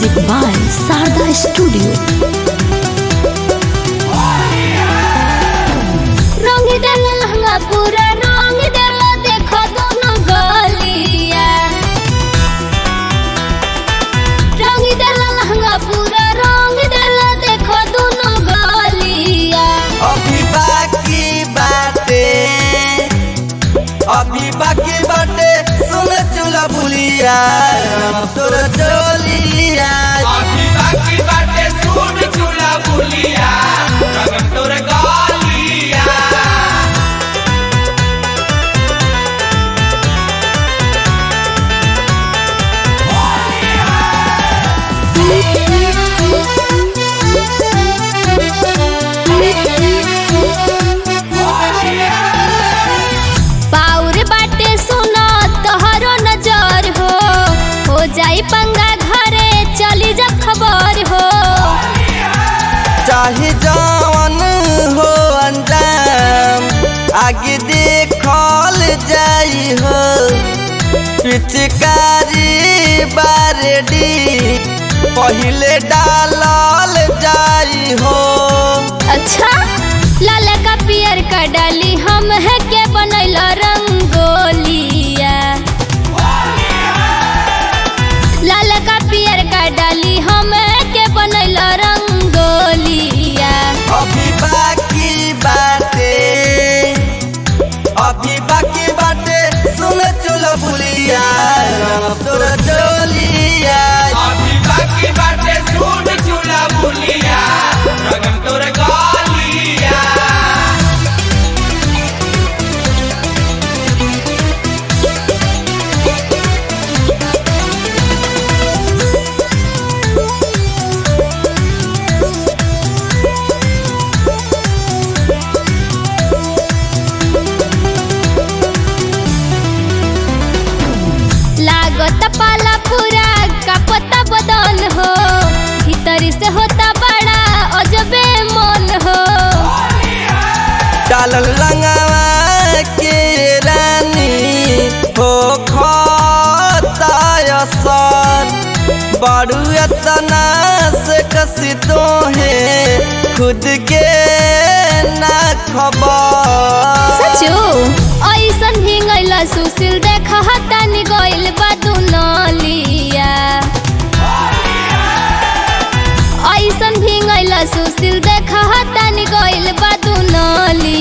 Music by Sarda Studio. रंग देल लहंगा पूरा रंग देल देखो दोनों गलिया रंग देल लहंगा पूरा रंग देल देखो दोनों गलिया अभी बाकी बाटे अभी बाकी बाटे सुन चूल्हा बुलिया तोर चोलिया अभी बाकी बाटे सुन चूल्हा बुलिया रगन तोर गालिया पाउर बाटे सुनो तोहरो नजर हो हो जाई पंगा घरे चली जा खबर हो चाहे जवन हो अंजाम आगे देखल जाई हो पिचकारी बारेडी पहिले डालल जाई हो अच्छा लाल का पियर का डाली हम है के बनैल रंगोलिया लाल का पियर का डाली हम है के बनैल रंगोलिया अभी बाकी बाटे अभी बाकी बाटे सुन चुल बुलिया तोर चोलिया अभी बाकी बाटे सुन चूल्हा बुलिया रगन तोर गालिया लागत पाला पूरा कपता बदन हो भीतरी से होता बड़ा अजबे मन हो डालल रंगवा के रानी हो खतायसन बड़ू एतना से कसी तो है खुद के ना खबर सचो ऐसन हिंगैला सुशील देख हतानी गइल बा दुनलिया ऐसन भिंगैला सुशील देख हतानी गइल बा दुनलिया